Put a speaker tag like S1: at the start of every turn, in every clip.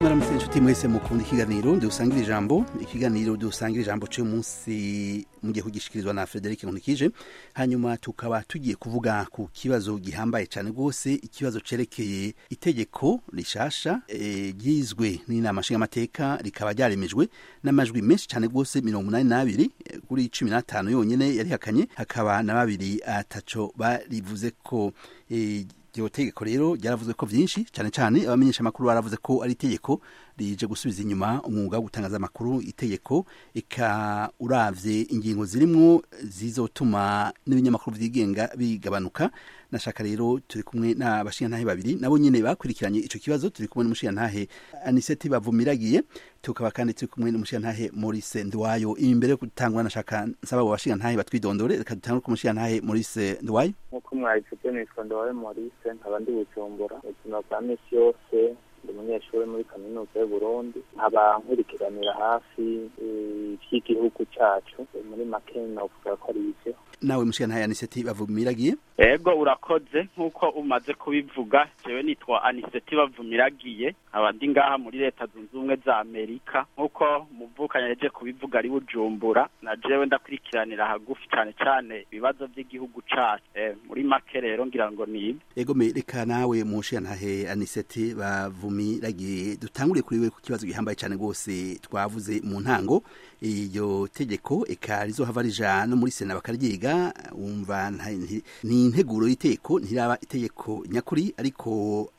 S1: mwaramutse inshuti mwese mukunda ikiganiro dusangira ijambo ikiganiro dusangira ijambo cyo munsi mugiye kugishikirizwa na Frederic Nkunikije hanyuma tukaba tugiye kuvuga ku kibazo gihambaye cyane rwose ikibazo cerekeye itegeko rishasha ryizwe e, n'inama nshingamateka rikaba ryaremejwe n'amajwi menshi cyane rwose mirongo umunani n'abiri kuri cumi n'atanu yonyene yarihakanye hakaba na babiri ataco barivuze ko e, iryo tegeko rero ryaravuzwe ko vyinshi cyane cyane abamenyesha amakuru baravuze ko ari itegeko rije gusubiza inyuma umwuga wo gutangaza amakuru itegeko ika uravye ingingo zirimwo zizotuma n'ibinyamakuru vyigenga bigabanuka nashaka rero turi kumwe n'abashingantahe babiri nabo nyene bakurikiranye ico kibazo turi kumwe n'umushingantahe Aniseti bavumiragiye tukaba kandi turi kumwe n'umushingantahe Maurice Ndwayo imbere yo gutangura nashaka nsaba abo bashingantahe batwidondore reka dutangure ku mushingantahe Maurice Ndwayo
S2: nk'uko mwabivuze nitwa Ndwayo Maurice nkaba ndi Bujumbura ubuzima bwa misi yose ndi umunyeshuri muri kaminuza y'uburundi nkaba nkurikiranira hafi ivy'igihugu cacu muri make novuga ko ari ivyo
S1: nawe mushingantahe Aniseti bavumiragiye
S3: ego urakoze nk'uko umaze kubivuga jewe nitwa aniseti bavumiragiye nkaba ndi ngaha muri leta zunze ubumwe za amerika nk'uko muvukanye yaje kubivuga ari bujumbura na jewe ndakurikiranira hagufi cane cane ibibazo vy'igihugu cacu e, muri make rero ngira ngo nibi
S1: ego me reka nawe mushingantahe aniseti bavumiragiye dutanguriye kuri we ku kibazo gihambaye cane rwose twavuze mu ntango iryo tegeko eka rizohava rija no muri sena bakaryiga wumva ni integuro y'iteko ntiraba itegeko nyakuri ariko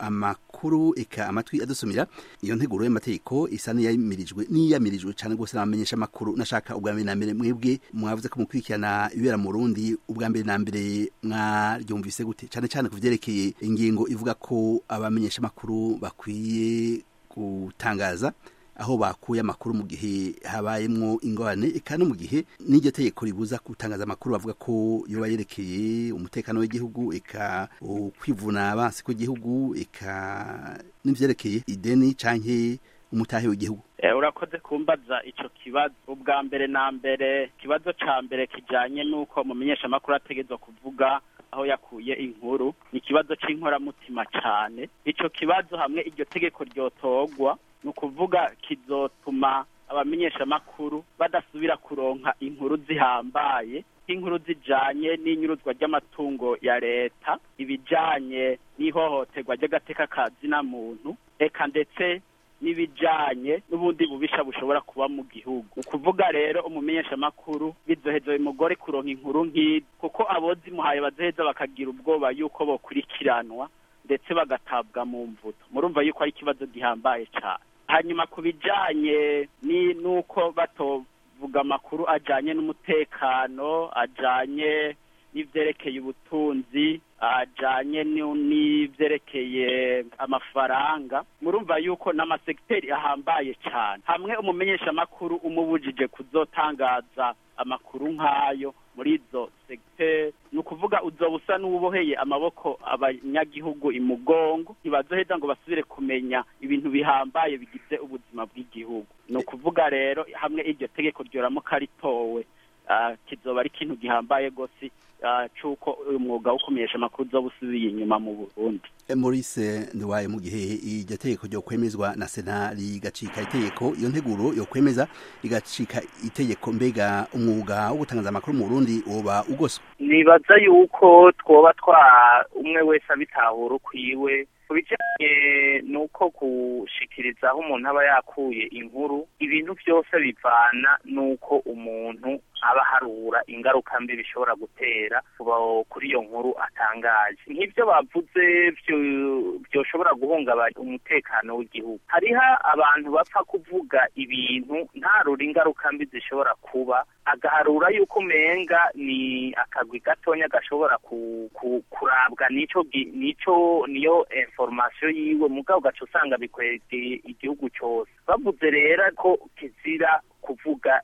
S1: amakuru eka amatwi adusumira iyo nteguro y'amategeko isa n'iyamirijwe n'iyamirijwe cyane rwose n'abamenyesha amakuru nashaka ubwa mbere na mbere mwebwe mwavuze ko mukurikirana ibibera mu Burundi ubwa mbere na mbere mwaryumvise gute cyane cyane ku vyerekeye ingingo ivuga ko abamenyesha amakuru bakwiye gutangaza aho bakuye amakuru mu gihe habayemwo ingorane eka no mu gihe n'iryo tegeko ribuza gutangaza amakuru bavuga ko yoba yerekeye umutekano w'igihugu eka kwivuna abansi kw'igihugu eka n'ivyerekeye ideni canke umutahe w'igihugu
S3: urakoze kumbaza ico kibazo ubwa mbere na mbere ikibazo ca mbere kijanye n'uko mumenyesha amakuru ategerezwa kuvuga aho yakuye inkuru ni ikibazo c'inkoramutima cane ico kibazo hamwe iryo tegeko ryotogwa ni ukuvuga kizotuma abamenyeshamakuru badasubira kuronka inkuru zihambaye nk'inkuru zijanye n'inyuruzwa ry'amatungo ya leta ibijanye n'ihohoterwa ry'agateka ka zina muntu eka ndetse n'ibijanye n'ubundi bubisha bushobora kuba mu gihugu ukuvuga rero umumenyeshamakuru bizoheza bimugore kuronka inkuru nk'izi kuko abozimuhaye bazoheza bakagira ubwoba yuko bokurikiranwa ndetse bagatabwa mu mvuto murumva yuko ari ikibazo gihambaye cane hanyuma ku bijanye n'uko batovuga amakuru ajanye n'umutekano ajanye n'ivyerekeye ubutunzi ajanye n'ivyerekeye amafaranga murumva yuko n'amasegiteri ahambaye cane hamwe umumenyeshamakuru umubujije kuzotangaza amakuru nk'ayo muri izo segiteri ni ukuvuga uzoba usa n'uwuboheye amaboko abanyagihugu imugongo ntibazoheza ngo basubire kumenya ibintu bihambaye bigize ubuzima bw'igihugu ni ukuvuga rero hamwe iryo tegeko ryoramuka ritowe kizoba ari ikintu gihambaye rwose c'uko uyu mwuga wo kumenyesha amakuru uzoba usubiye inyuma mu burundi
S1: Maurice Nduwaye mu gihe iryo tegeko ryo kwemezwa na sena rigacika itegeko iyo nteguro yo kwemeza rigacika itegeko mbega umwuga wo gutangaza amakuru mu Burundi woba ugoswe
S2: nibaza yuko twoba twa umwe wese abitahura ukwiwe kubijanye nuko gushikiriza aho umuntu aba yakuye inkuru ibintu byose bivana nuko umuntu aba harura ingaruka mbi bishobora gutera kuba kuri iyo nkuru atangaje nk'ibyo bavuze byoshobora guhungabanya umutekano w'igihugu hariho abantu bapfa kuvuga ibintu ntarura ingaruka mbi zishobora kuba agaharura yuko umenga ni akagwi gatonya gashobora kurabwa nico nico niyo information yiwe mugabo gaca usanga bikwegeye igihugu cyose bavuze rero ko kizira kuvuga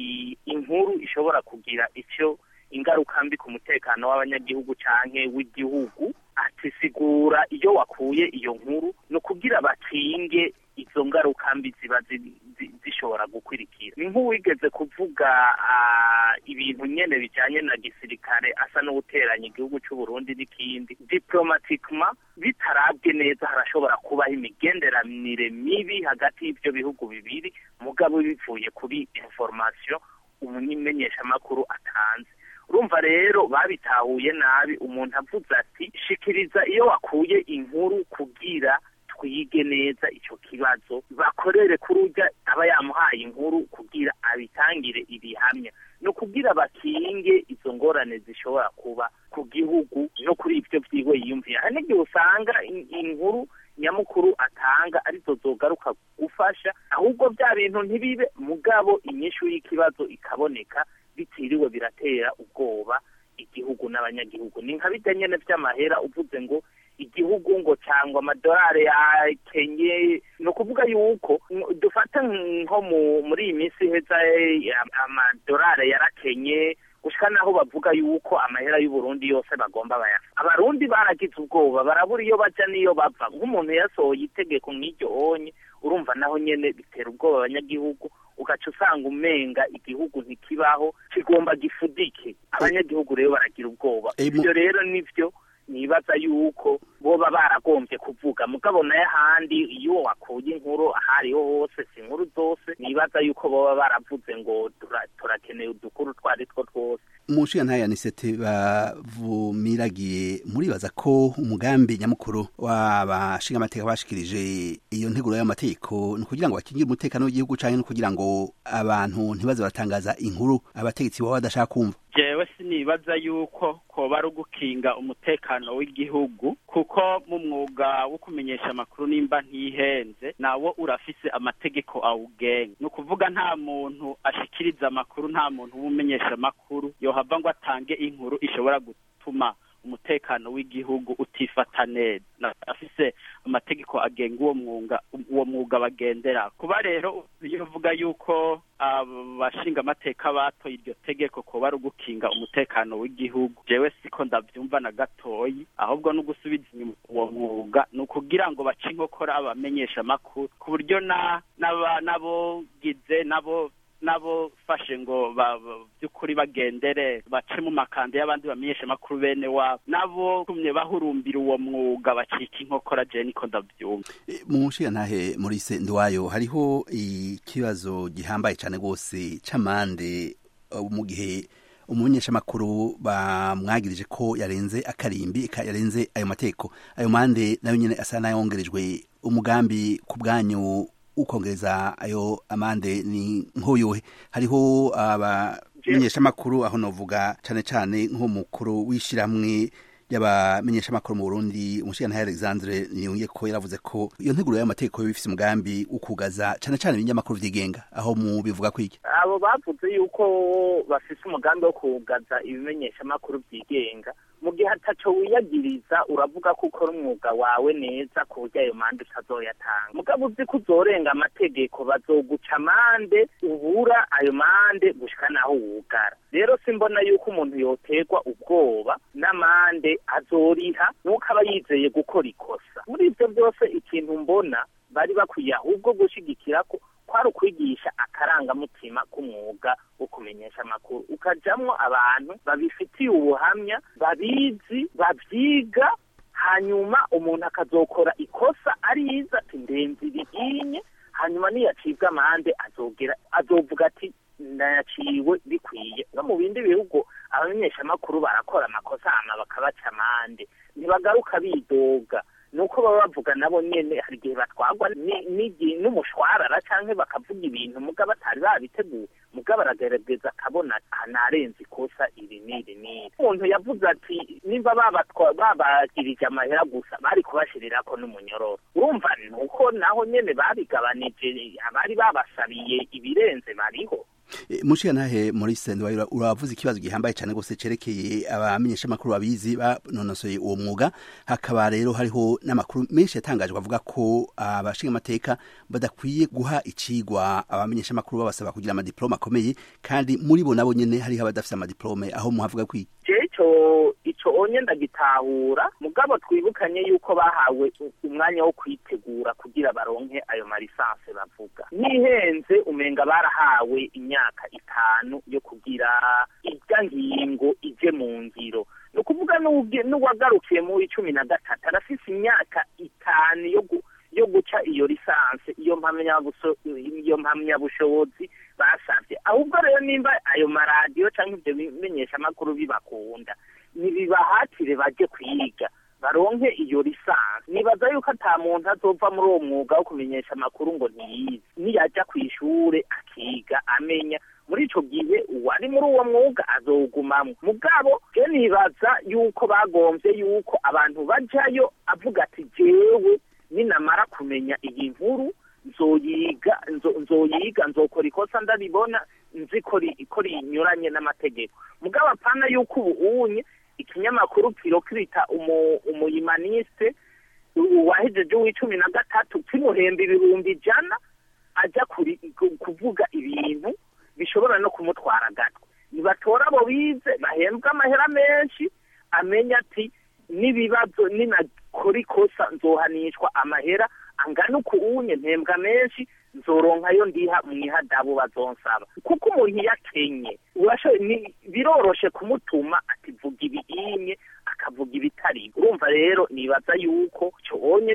S2: inkuru ishobora kugira icyo ingaruka mbi ku mutekano w'abanyagihugu canke w'igihugu atisigura iyo wakuye iyo nkuru no kugira bakinge izo ngaruka mbi ziba bishobora gukurikira ni nk'uwigeze kuvuga ibintu nyene bijanye na gisirikare asa n'uguteranya igihugu c'uburundi n'ikindi diplomatikema bitarabwe neza harashobora kubaho imigenderanire mibi hagati y'ivyo bihugu bibiri mugabo bivuye kuri information umumenyeshamakuru atanze urumva rero babitahuye nabi umuntu avuze ati shikiriza iyo wakuye inkuru kugira twige neza ico kibazo bakorere kuri urya aba yamuhaye inkuru kugira abitangire ibihamya no kugira bakinge izo ngorane zishobora kuba ku gihugu no kuri ivyo vyiwe yiyumviye hari n'igihe usanga inkuru nyamukuru atanga arizo zogaruka gufasha ahubwo bya bintu ntibibe mugabo inyishu y'ikibazo ikaboneka bitiriwe biratera ubwoba igihugu n'abanyagihugu ni nka bijya nyene vy'amahera uvuze ngo igihugu ngo cyangwa amadolari yakenye ni ukuvuga yuko dufata nko muri iyi minsi iheza amadolari yarakenye gushika naho bavuga yuko amahera y'uburundi yose bagomba bayafa abarundi baragize ubwoba barabura iyo baja n'iyo bava nk'umuntu yasohoye itegeko nk'iryo onye urumva naho nyene bitera ubwoba abanyagihugu ugaca usanga umenga igihugu ntikibaho kigomba gifudike abanyagihugu rero baragira ubwoba ivyo rero nivyo nibaza yuko boba baragombye kuvuga mugabo naye ahandi iyo wakuye inkuru ahariho hose si inkuru zose nibaza yuko boba baravuze ngo turakeneye udukuru twari two twose
S1: mu nshinga ntayanisete bavumiragiye muribaza ko umugambi nyamukuru w'abashinga amateka bashikirije iyo nteguro y'amategeko ni ukugira ngo bakingire umutekano w'igihugu canke no kugira ngo abantu ntibaze baratangaza inkuru abategetsi baba badashaka kumva
S3: jewe sinibaza yuko koba ari ugukinga umutekano w'igihugu kuko mu mwuga wo kumenyesha amakuru nimba ntihenze nawo urafise amategeko awugenga ni ukuvuga nta muntu ashikiriza amakuru nta muntu w'umumenyesha amakuru yohava ngo atange inkuru ishobora gutuma umutekano w'igihugu utifata neza afise amategeko agenga uwo mwuga uwo mwuga bagendera kuba rero iyo uvuga yuko abashinga amateka batoye iryo tegeko kuba ari ugukinga umutekano w'igihugu jewe siko ndavyumva na gatoyi ahubwo no gusubiza inyuma uwo mwuga ni ukugira ngo bace inkokora abamenyesha amakuru ku buryo na n'abogize nabo nabo fashe ngo by'ukuri bagendere bace mu makanda y'abandi bamenyesha amakuru bene wabo nabo kumye bahurumbira uwo mwuga bacika inkokora je niko ndavyumva
S1: mu nshinga ntahe muri ndwayo hariho ikibazo gihambaye cyane rwose c'amande mu gihe umumenyeshamakuru bamwagirije ko yarenze akarimbi yarenze ayo mateko ayo mande nayo nyene asa n'ayongerejwe umugambi ku bwanyu ukongereza ayo amande ni nk'uyuhe hariho abamenyeshamakuru aho novuga cane cane nk'umukuru w'ishiramwe y'abamenyeshamakuru mu Burundi umushikirantahe Alexandre Niyunge ko yaravuze ko iyo nteguro y'amategeko bifise umugambi ukugaza cane cane ibinyamakuru vyigenga aho mu bivuga kwiki
S2: abo bavuze yuko bafise umugambi wo kugaza ibimenyeshamakuru vyigenga mu gihe ataco wiyagiriza uravuga ko ukora umwuga wawe neza ku buryo ayo mande utazoyatanga mugabo uzi ko uzorenga amategeko bazoguca amande ubura ayo mande gushika naho wugara rero simbona yuko umuntu yoterwa ubwoba n'amande azoriha nuko aba yizeye gukora ikosa muri ivyo byose ikintu mbona bari bakwiye ahubwo gushigikira ko kwari ukwigisha akarangamutima k'umwuga wo kumenyesha amakuru ukajamwo abantu babifitiye ubuhamya babizi babyiga hanyuma umuntu akazokora ikosa ariza ati ndenze ibihinye hanyuma niyacibwa amande azogera azovuga ati ndayaciwe bikwiye no mu bindi bihugu abamenyeshamakuru barakora amakosa hama bakabaca amande ntibagaruka bidoga nuko baba bavuga nabo nyene hari igihe batwagwa n'umushwarara canke bakavuga ibintu mugabo batari babiteguye mugabo aragerageza akabona narenze ikosa iri n'iri n'iri umuntu yavuze ati nimba babagirije amahera gusa bari kubashirirako n'umunyororo urumva nuko naho nyene babigabanije abari babasabiye ibirenze bariho
S1: mushiyantahe muri sendwa uravuze ikibazo gihambaye cyane rwose cerekeye abamenyeshamakuru babizi banonosoye uwo mwuga hakaba rero hariho n'amakuru menshi yatangajwe avuga ko abashinga amateka badakwiye guha icigwa abamenyeshamakuru babasaba kugira amadiplome akomeye kandi muri bo nabo nyene hariho abadafise amadiplome aho muhavuga kwiki
S2: jewe ico ico onye ndagitahura mugabo twibukanye yuko bahawe umwanya wo kwitegura kugira baronke ayo marisanse bavuga nihenze umenga barahawe imyaka itanu yo kugira irya ngingo ije mu ngiro ni ukuvuga n'uwagarukiye mu w'icumi na gatatu arafise imyaka itanu yo yo guca iyo lisanse iyo iyo mpamyabushobozi basabye ahubwo rero nimba ayo maradiyo cyangwa ibyo bimenyeshamakuru bibakunda nibibahatire bajye kwiga baronke iyo lisanse nibaza yuko ata muntu azova muri uwo mwuga wo kumenyesha amakuru ngo ntiyize niyajya ku ishure akiga amenya muri ico gihe uwari muri uwo mwuga azowugumamwo mugabo je nibaza yuko bagomvye yuko abantu bajayo avuga ati jewe ninamara kumenya iyi nkuru nzoyiga nzoyiga nzokora ikosa ndabibona nzi ko rinyuranye n'amategeko mugabo apana yuko ubu unye ikinyamakuru kirokirita umuyimaniste wahejeje uw'icumi na gatatu kimuhemba ibihumbi ijana ajya kuvuga ibintu bishobora no kumutwara agatwe nibatora abo bize bahembwa amahera menshi amenya ati n'ibibazo ninakora ikosa nzohanishwa amahera angana uku unye mpembwa menshi nzoronkayo ndiha mwihadabu bazonsaba kuko umuntu iyo akenye biroroshe kumutuma ati vuga ibiyinye akavuga ibitari urumva rero nibaza yuko cyonye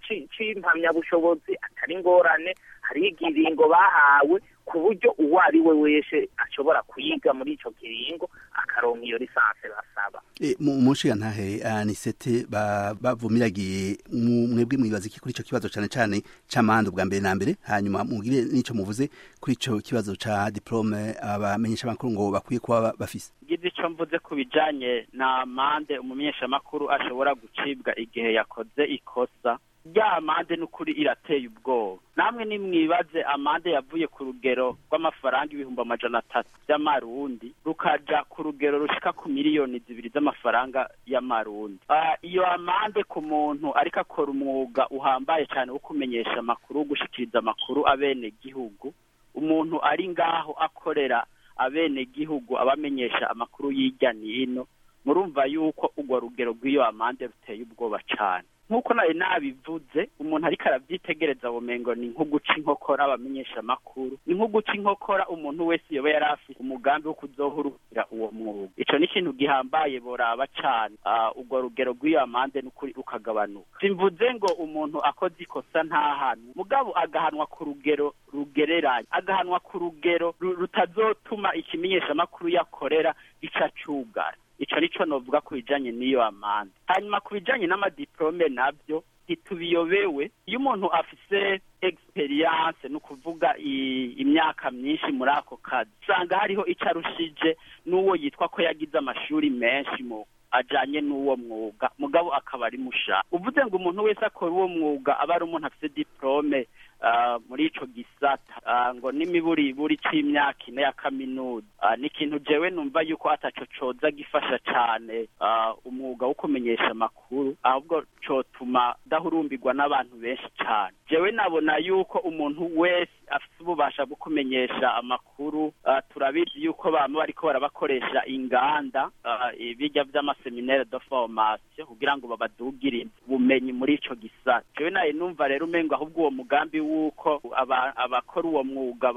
S2: c'impamyabushobozi atari ingorane hari igiringo bahawe ku buryo uwo ari we wese ashobora kuyiga muri ico kiringo akaronka iyo lisanse basaba
S1: mu nshingantahe anisete bavumiragiye mwebwe mwibaza iki kuri ico kibazo cane cane c'amande ubwa mbere na mbere hanyuma mugire n'ico muvuze kuri ico kibazo ca diplome abamenyeshamakuru ngo bakwiye kuba bafise
S3: gize ico mvuze ku bijanye na amande umumenyeshamakuru ashobora gucibwa igihe yakoze ikosa rya amande n'ukuri irateye ubwoba namwe nimwibaze amande yavuye ku rugero rw'amafaranga ibihumbi amajana atatu by'amarundi rukaja ku rugero rushika ku miliyoni zibiri z'amafaranga y'amarundi iyo amande ku muntu ariko akora umwuga uhambaye cyane wo kumenyesha amakuru wo gushikiriza amakuru abene gihugu umuntu ari ngaho akorera abene gihugu abamenyesha amakuru y'ijya n'ino murumva yuko urwo rugero rw'iyo amande ruteye ubwoba cyane nk'uko nawe nabivuze umuntu ariko arabyitegereza bumengo ni nko guca inkokora abamenyesha amakuru ni nko guca inkokora umuntu wese yoba yari afite umugambi wo kuzohurukira uwo mwuga ico ni ikintu gihambaye boraba cane urwo rugero rw'iyo amande n'ukuri rukagabanuka simvuze ngo umuntu akoze ikosa ntahanwe mugabo agahanwa ku rugero rugereranye agahanwa ku rugero rutazotuma ikimenyesha amakuru yakorera gica cugara ico nico novuga ku bijanye n'iyo amande hanyuma ku bijanye n'amadiplome navyo ntitubiyobewe iyo umuntu afise experience ni ukuvuga imyaka myinshi muri ako kazi usanga hariho ico arushije n'uwo yitwa ko yagize amashuri menshi mu ajanye n'uwo mwuga mugabo akaba ari musha uvuze ngo umuntu wese akora uwo mwuga aba ari umuntu afise diplome muri ico gisata ngo n'imiburiburi c'imyaka ine ya kaminuza ni ikintu jewe numva yuko ataco coza gifasha cane umwuga wo kumenyesha amakuru ahubwo cotuma dahurumbirwa n'abantu benshi cane jewe nabona yuko umuntu wese afise ububasha bwo kumenyesha amakuru turabizi yuko bama bariko barabakoresha inganda ibijya vy'amaseminaire de formation kugira ngo babadugire ubumenyi muri ico gisata jewe naye numva rero umengo ahubwo uwo mugambi wuko abakora uwo mwuga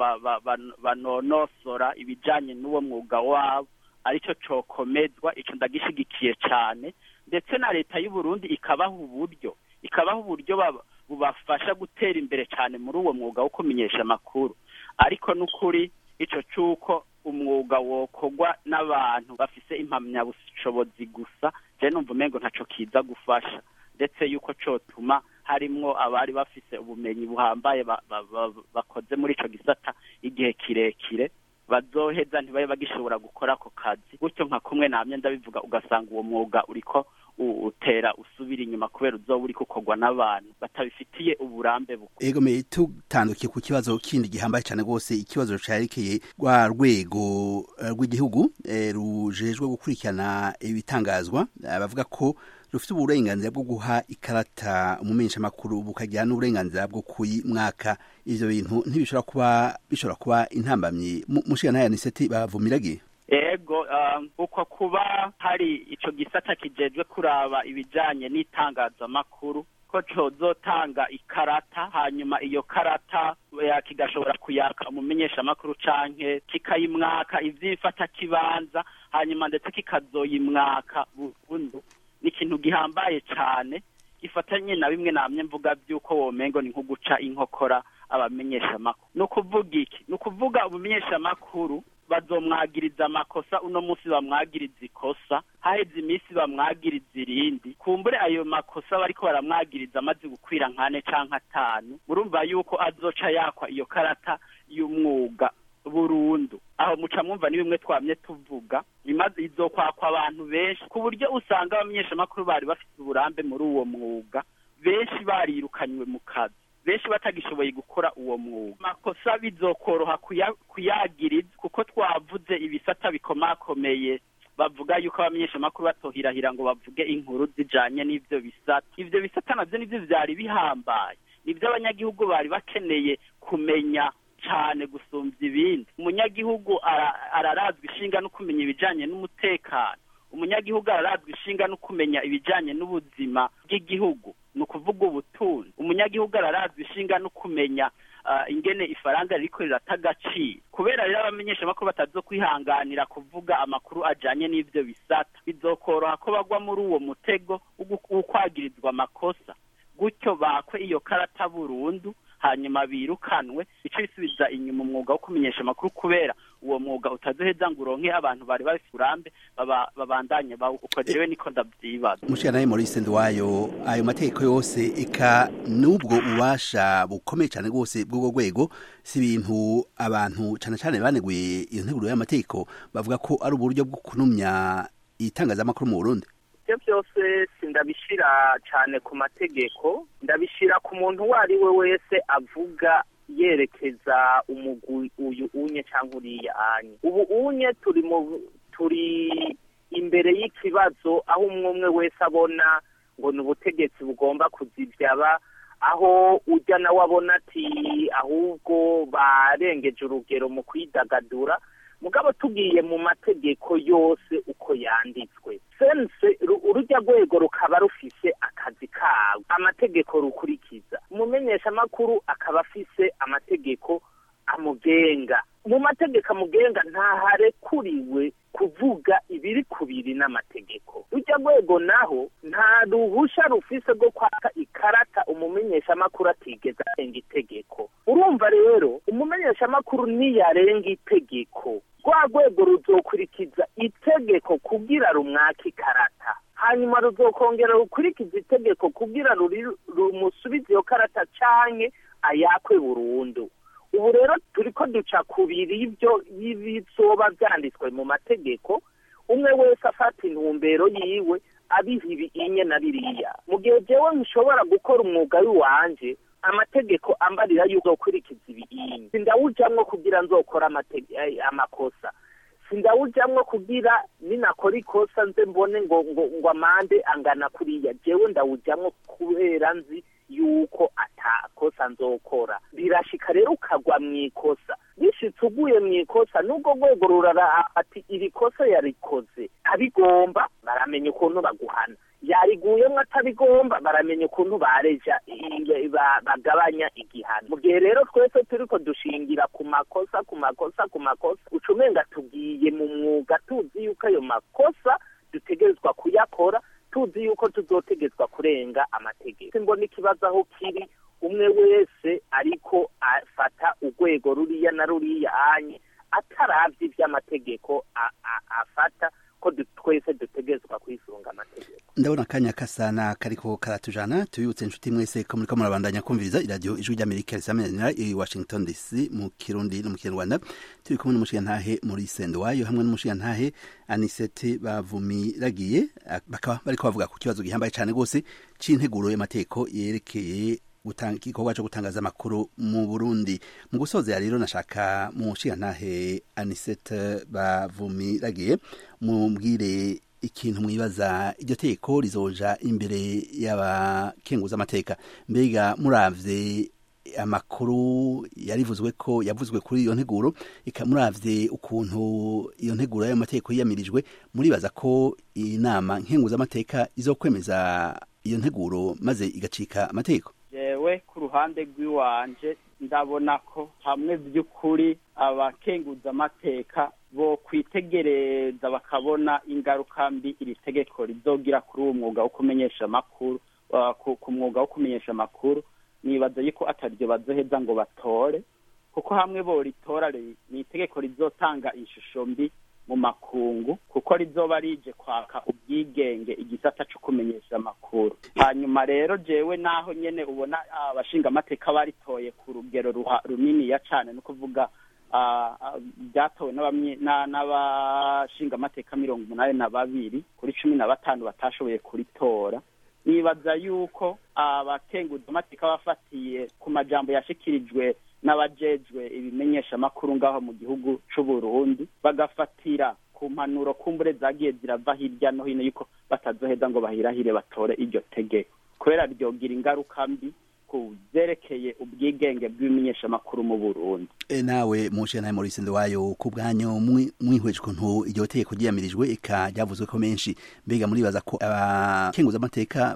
S3: banonosora ibijanye n'uwo mwuga wabo arico cokomezwa ico ndagishigikiye cane ndetse na leta y'u Burundi ikabaha uburyo ikabaha uburyo bubafasha gutera imbere cyane muri uwo mwuga wo kumenyesha amakuru ariko n'ukuri ico cuko umwuga wokogwa n'abantu bafise impamyabushobozi gusa je numva umengo ntaco kiza gufasha ndetse yuko cotuma harimwo abari bafise ubumenyi buhambaye bakoze muri ico gisata igihe kirekire bazoheza ntibabe bagishobora gukora ako kazi gutyo nka kumwe namye ndabivuga ugasanga uwo mwuga uriko utera usubira inyuma kubera uzoba uriko ukorwa n'abantu batabifitiye uburambe bukuru
S1: ego me tutandukiye ku kibazo kindi gihambaye cyane rwose ikibazo carekeye rwa rwego rw'igihugu rujejwe gukurikirana ibitangazwa bavuga ko rufite uburenganzira bwo guha ikarata umumenyeshamakuru bukagira n'uburenganzira bwo kuyimwaka ivyo bintu ntibishobora kuba bishobora kuba intambamyi mushika nayo aniseti bavumiragiye
S3: ego uko kuba hari ico gisata kijejwe kuraba ibijanye n'itangazamakuru ko cozotanga ikarata hanyuma iyo karata kigashobora kuyaka umumenyeshamakuru canke kikayimwaka ivyifata kibanza hanyuma ndetse kikazoyimwaka burundu ni ikintu gihambaye cane gifatanye na bimwe namye mvuga vy'uko womengo ni nko guca inkokora abamenyeshamakuru ni ukuvuga iki ni ukuvuga umumenyeshamakuru bazomwagiriza amakosa uno munsi bamwagiriza ikosa haheze iminsi bamwagiriza irindi kumbure ayo makosa bariko baramwagiriza amaze gukwira nkane canke atanu murumva yuko azoca yakwa iyo karata y'umwuga burundu aho muca mwumva ni bimwe twamye tuvuga imaze izokwakwa abantu benshi ku buryo usanga abamenyeshamakuru bari bafite uburambe muri uwo mwuga benshi barirukanywe mu kazi benshi batagishoboye gukora uwo mwuga amakosa bizokoroha kuyagiriza kuko twavuze ibisata bikomakomeye bavuga yuko abamenyeshamakuru batohirahira ngo bavuge inkuru zijanye n'ivyo bisata ivyo bisata navyo nivyo vyari bihambaye nivyo abanyagihugu bari bakeneye kumenya cane gusumbya ibindi umunyagihugu ararazwa ishinga no kumenya ibijanye n'umutekano umunyagihugu ararazwa ishinga no kumenya ibijanye n'ubuzima bw'igihugu ni ukuvuga ubutunzi umunyagihugu ararazwa ishinga no kumenya ingene ifaranga ririko rirata agaciro kubera rero abamenyeshamakuru batazo kwihanganira kuvuga amakuru ajanye n'ivyo bisata bizokoroha ko bagwa muri uwo mutego w'ukwagirizwa amakosa gutyo bakwe iyo karata burundu hanyuma birukanwe bice bisubiza inyuma umwuga wo kumenyesha amakuru kubera uwo mwuga utazoheza ngo uronke abantu bari bafite uburambe babandanye uko jewe niko ndavyibaza
S1: mushikanaye Maurice Ndwayo ayo mategeko yose eka n'ubwo ububasha bukomeye cyane rwose bw'ubwo rwego si ibintu abantu cyane cyane baneguye iyo nteguro y'amategeko bavuga ko ari uburyo bwo kunumya itangazamakuru mu Burundi
S2: ibyo byose sindabishira cyane ku mategeko ndabishira ku muntu uwo ari we wese avuga yerekeza umugwi uyu unye cyangwa uriya anye ubu unye turi mu turi imbere y'ikibazo aho umwe umwe wese abona ngo ni ubutegetsi bugomba kuzibyaba aho ujya nawe abona ati ahubwo barengeje urugero mu kwidagadura mugabo tugiye mu mategeko yose uko yanditswe sense urujya rwego rukaba rufise akazi kawe amategeko rukurikiza umumenyeshamakuru akaba afise amategeko amugenga mu mategeko amugenga ntaharekuriwe kuvuga ibiri kubiri n'amategeko rujya rwego naho nta ruhusha rufise rwo kwaka ikarata umumenyeshamakuru atigeze arenga itegeko urumva rero umumenyeshamakuru niyarenga itegeko rwa rwego ruzokurikiza itegeko kugira rumwake ikarata hanyuma ruzokongera rukurikiza itegeko kugira rumusubize iyo karata canke ayakwe burundu ubu rero turi ko duca ku biribyo y'ibizoba byanditswe mu mategeko umwe wese afata intumbero yiwe abiha ibinye na biriya mu gihe jewe nshobora gukora umwuga w'iwanje amategeko ambarira yuko gukurikiza ibinyi sindawujamwo kugira nzokora amakosa sindawujamwo kugira ninakora ikosa nze mbone ngo ngo ngo amande angana kuriya jewe ndawujamwo kubera nzi yuko atakosa nzokora birashika rero ukagwa mu ikosa bishitse uguye mu ikosa n'ubwo rwego rurara ati iri kosa yarikoze abigomba baramenya ukuntu baguhana yariguyemo atabigomba baramenya ukuntu bareja bagabanya igihano mu gihe rero twese turiko dushingira ku makosa ku makosa ku makosa ucumenga tugiye mu mwuga tuzi yuko ayo makosa dutegerezwa kuyakora tuzi yuko tuzotegetswa kurenga amategeko mbona ikibazo aho kiri umwe wese ariko afata urwego ruriya na ruriya anye ataravye ivy'amategeko afata ko twese dutegerezwa kwisunga amategeko
S1: ndabona akanya kasana kariko karatujana tubibutse inshuti mwese ko muriko murabandanya kumviriza iradiyo ijwi ry'amerika risamanira i washington dc mu kirundi no mu kinyarwanda turi kumwe n'umushigantahe muri sendo wayo hamwe n'umushigantahe anisete bavumiragiye bakaba bariko bavuga ku kibazo gihambaye cane rwose c'integuro y'amategeko yerekeye igikorwa cyo gutangaza amakuru mu burundi mu gusoza rero nashaka mu nshingantahe anisete bavumiragiye mumbwire ikintu mwibaza iryo teko rizoja imbere y'abakenguza amateka mbega muravye amakuru yarivuzwe ko yavuzwe kuri iyo nteguro ikamuravye ukuntu iyo nteguro y'ayo mategeko yiyamirijwe muribaza ko inama nkenguzamateka izokwemeza iyo nteguro maze igacika amategeko
S3: jewe ku ruhande rw'iwanje ndabona ko hamwe by'ukuri abakenguza amateka bo kwitegereza bakabona ingaruka mbi iri tegeko rizogira kuri uwo mwuga wo kumenyesha amakuru ku mwuga wo kumenyesha amakuru nibaza yuko ataryo bazoheza ngo batore kuko hamwe bo ritora ni itegeko rizotanga ishusho mbi mu makungu kuko rizoba rije kwaka ubwigenge igisata cyo kumenyesha amakuru hanyuma rero jewe naho nyene ubona abashinga amateka baritoye ku rugero runiniya cane no kuvuga byatowe n'abashinga amateka mirongo umunani na babiri kuri cumi na batanu batashoboye kuritora nibaza yuko abakenguza amateka bafatiye ku majambo yashikirijwe n'abajejwe ibimenyesha amakuru ngaho mu gihugu c'u Burundi bagafatira ku mpanuro kumbure zagiye zirava hirya no hino yuko batazoheza ngo bahirahire batore iryo tegeko kubera ryogira ingaruka mbi ku vyerekeye ubwigenge bw'ibimenyeshamakuru mu Burundi
S1: e nawe mushe nawe Maurice Nduwayo ku bwanyu mwihweje ukuntu iryo tegeko ryiyamirijwe eka ryavuzwe ko menshi mbega muribaza ko abakenguza amateka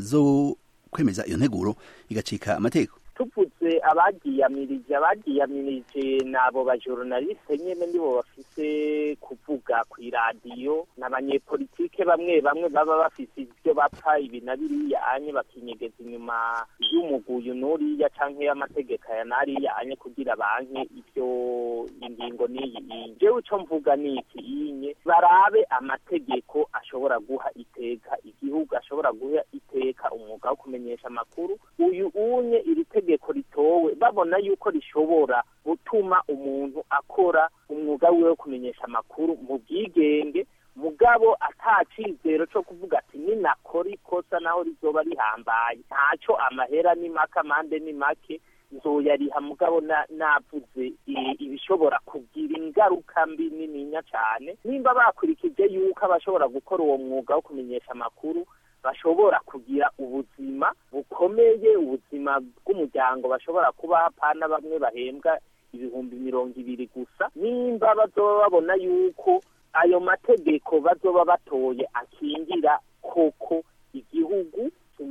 S1: bazokwemeza iyo nteguro igacika amategeko
S2: tuvuze abagiyamirije abagiyamirije nabo bajournaliste nyene nibo bafise kuvuga kw'iradiyo n'abanyepolitike bamwe bamwe baba bafise ivyo bapfa ibi na biriya anye bakinyegeza inyuma y'umuguyu n'uriya canke y'amategeko aya n'ariya anye kugira banke ivyo ingingo n'iyi iyi jewe ico mvuga niki inye barabe amategeko ashobora guha iteka igihugu ashobora guha iteka umwuga wo kumenyesha amakuru uyu unye iri tegeko ritowe babona yuko rishobora gutuma umuntu akora umwuga wiwe wo kumenyesha amakuru mu bwigenge mugabo ata cizero co kuvuga ati ninakora ikosa naho rizoba rihambaye ntaco amahera ni make amande ni make nzoyariha mugabo navuze ibishobora kugira ingaruka mbi nininya cane nimba bakurikije yuko abashobora gukora uwo mwuga wo kumenyesha amakuru bashobora kugira ubuzima bukomeye ubuzima bw'umuryango bashobora kuba hapana bamwe bahembwa ibihumbi mirongo ibiri gusa nimba bazoba babona yuko ayo mategeko bazoba batoye akingira koko igihugu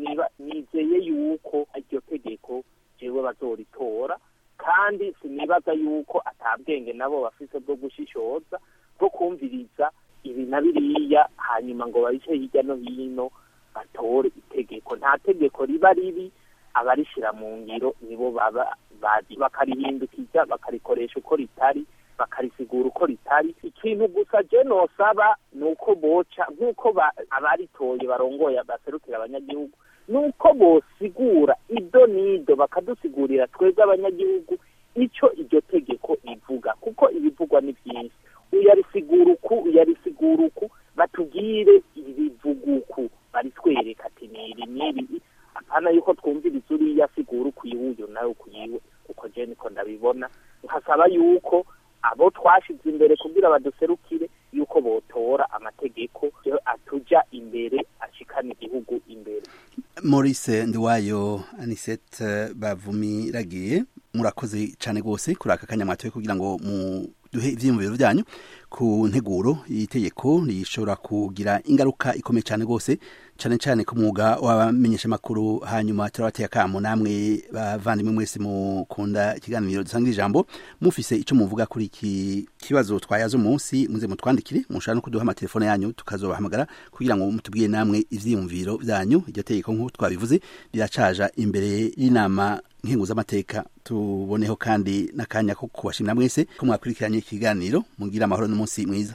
S2: nizeye yuko iryo tegeko jewe bazoritora kandi sinibaza yuko atabwenge nabo bafise bwo gushishoza bwo kumviriza ibi na biriya hanyuma ngo babice hirya no hino batore itegeko nta tegeko riba ribi abarishira mu ngiro nibo baba bazi bakarihindukiza bakarikoresha uko ritari bakarisigura uko ritari ikintu gusa je nosaba ni uko boca nk'uko abaritoye barongoye baserukira abanyagihugu ni uko bosigura ido n'ido bakadusigurira twebwe abanyagihugu ico iryo tegeko rivuga kuko ibivugwa ni vyinshi uyarisigura uku uyarisigura uku batubwire ibivuga uku baritwereka ati niri n'ibi apana yuko twumviriza uriya sigura ukuyiwe nawe ukuyiwe uko je niko ndabibona nkasaba yuko abo twashize imbere kugira baduserukire yuko botora amategeko atuja imbere ashikana igihugu imbere
S1: Maurice Ndiwayo Anisette bavumiragiye murakoze cyane rwose kuri aka kanya mwatoye kugira ngo mu duhe ivyiyumviro vyanyu ku nteguro y'itegeko rishobora kugira ingaruka ikomeye cyane rwose cyane cyane ku mwuga w'abamenyesha makuru hanyuma turabateye akamo namwe bavandimwe mwese mukunda ikiganiro dusanga ijambo mufise ico muvuga kuri iki kibazo twayaze umunsi muze mutwandikire mushobora no kuduha amatelefone yanyu tukazobahamagara kugira ngo mutubwiye namwe ivyiyumviro vyanyu iryo tegeko nk'uko twabivuze riracaja imbere y'inama nkenguzamateka tuboneho kandi n'akanya ko kubashimira mwese ko mwakurikiranye ikiganiro mugira amahoro n'umunsi mwiza